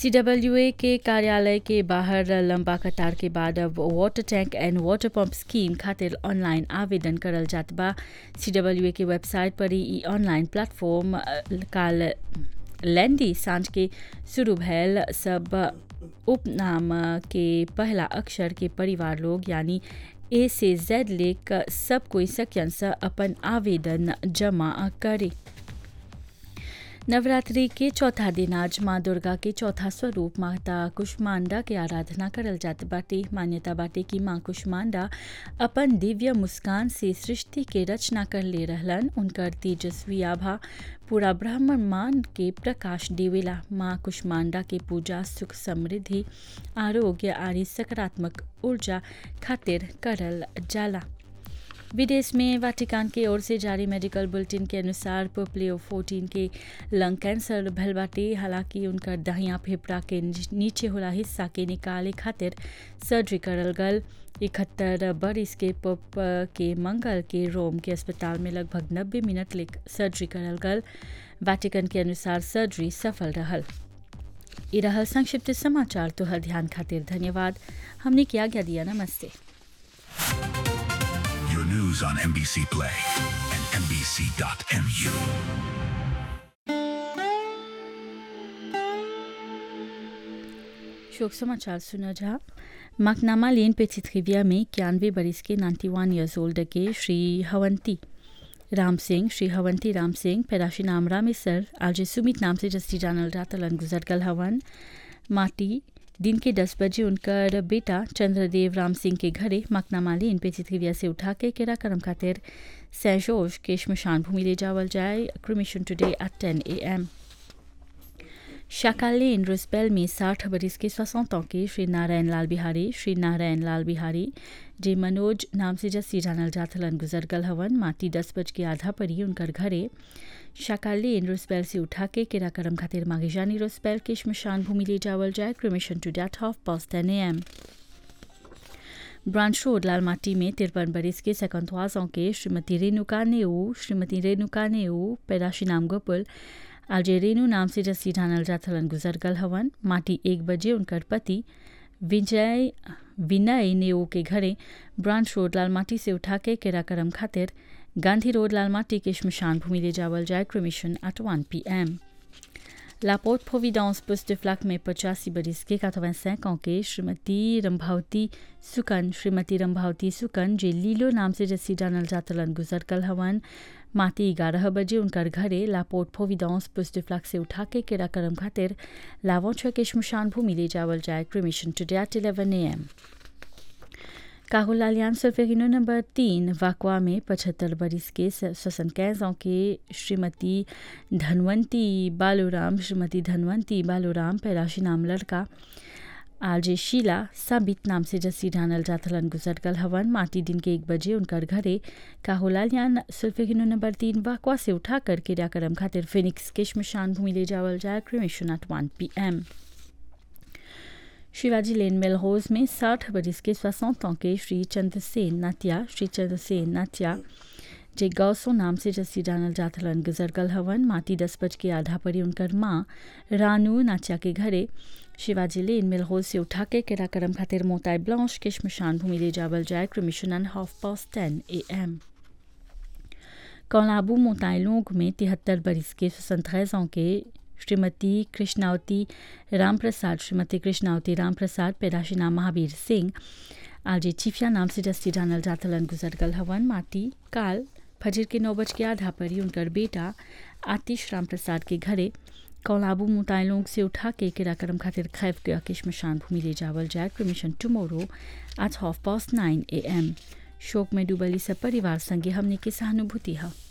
CWA के कार्यालय के बाहर लंबा कतार के बाद अब water tank and water pump scheme खातिर ऑनलाइन आवेदन करल जात बा सीडब्ल्यूए के वेबसाइट पर ई ऑनलाइन प्लेटफॉर्म काल लैंडी सांझ के शुरू भैल सब उपनाम के पहला अक्षर के परिवार लोग यानी ए से जेड लेक सब कोई सक्यन से अपन आवेदन जमा करे नवरात्रि के चौथा दिन आज माँ दुर्गा के चौथा स्वरूप माता कुष्मांडा के आराधना करल जात बाटे मान्यता बाटे कि माँ कुष्मांडा अपन दिव्य मुस्कान से सृष्टि के रचना कर ले रहलन उनकर तेजस्वी आभा पूरा ब्रह्मांड के प्रकाश देवेला माँ कुष्मांडा के पूजा सुख समृद्धि आरोग्य आदि सकारात्मक ऊर्जा खातिर करल जाला विदेश में वाटिकान की ओर से जारी मेडिकल बुलेटिन के अनुसार पोप्लियो 14 के लंग कैंसर भल बाटे हालांकि उनकर दहिया फेफड़ा के नीचे होला हिस्सा के निकाले खातिर सर्जरी करल गल इकहत्तर बरिस के पप के मंगल के रोम के अस्पताल में लगभग नब्बे मिनट ले सर्जरी करल गल वाटिकन के अनुसार सर्जरी सफल रहल ई रहल संक्षिप्त समाचार तोहर ध्यान खातिर धन्यवाद हमने क्या आज्ञा दिया नमस्ते Your news on NBC Play and NBC.mu. शोक समाचार सुना जा मकनामा लेन पेचित रिविया में इक्यानवे बरिस के नाइन्टी वन ईयर्स ओल्ड के श्री हवंती राम सिंह श्री हवंती राम सिंह पैदाशी नाम रामेसर आज सुमित नाम से जस्ती जानल रातलन गुजर गल हवन माटी दिन के दस बजे उनकर बेटा चंद्रदेव राम सिंह के घरे मकनामा लेन पेचित रिविया से उठा के केरा करम खातिर सैजोश के शमशान भूमि ले जावल जाए क्रिमिशन टुडे एट टेन ए एम शाकालेन रुस्पेल में साठ बरिस के सोसठ के श्री नारायण लाल बिहारी श्री नारायण लाल बिहारी जे मनोज नाम से जस्सी जानल जाथलन गुजर गल हवन माटी दस बज के आधा पर ही उनकर घरे शाकालेन रुस्पेल से उठा के केरा करम खातिर मांगे जानी रुस्पेल के शमशान भूमि ले जावल जाए cremation to date half past ten A M branch road Lalmati में तिरपन बरिस के सकंतवाजों के श्रीमती रेणुका नेऊ श्रीमती रेणुका नेऊ पैदाशी नाम गोपुल आज रेणु नाम से जस्सी जानल जाथलन गुजर गल हवन माटी एक बजे उनकर पति विजय विनय नेओ के घरे ब्रांच रोड लालमाटी से उठा के केरा करम खातिर गांधी रोड लालमाटी के शमशान भूमि ले जावल जाए cremation at one P M लापोर्ट प्रोविडेंस पुस्ट फ्लक में पचासी बरिस के 85 ans के श्रीमती रंभावती सुकन श्रीमती रंभावती सुकन जे लीलो नाम से जस्सी जानल जातलन गुजर कल हवन माती ग्यारह बजे उनकर घरे लापोर्ट प्रोविडेंस पुस्ट फ्लक से उठा के केरा करम खातिर लावों के शमशान भूमि ले जावल जाए cremation today at eleven A M काहुल लालियान सल्फेगिनो नंबर तीन वाकवा में पचहत्तर बरिस के ससन कैजों के श्रीमती धनवंती बालूराम श्रीमती धनवंती बालूराम पैराशी नाम लड़का आज शीला साबित नाम से जस्सी ढानल जाथलन गुजर गल हवन माटी दिन के एक बजे उनकर घरे काहुलालियान सुल्फेगिनो नंबर तीन वाकवा से उठाकर क्रियाक्रम खातिर फिनिक्स के शमशान भूमि ले जावल जाए cremation at one P M Shivaji lane मेलहोज में साठ बरिस के सोसठ के श्री चंद्रसेन नात्या श्री चंद्रसेन नात्या जे गौसो नाम से जस्सी जानल जाथलन गुजर गल हवन माटी दस बज के आधा परी उनकर माँ रानू नाच्या के घरे शिवाजी लेन मिलहोल से उठा के केरा करम खातिर मोताई ब्लांश के शमशान भूमि ले जावल जाए क्रमिशन and half past ten A M कौलाबू मोताई लोग में तिहत्तर बरिस के सोसंतरेजों के श्रीमती कृष्णावती रामप्रसाद श्रीमती कृष्णावती रामप्रसाद पैदाशी नाम महावीर सिंह आज चिफिया नाम से जस्ती जानल जातलन गुजर गल हवन माटी काल फजर के नौ बज के आधा पर ही उनकर बेटा आतिश रामप्रसाद के घरे कौलाबू मुतायलों से उठा के किराकरम खातिर खैफ गया के शमशान भूमि ले जावल जाए cremation tomorrow at half past nine A M शोक में डूबली सब परिवार संगे हमने की सहानुभूति है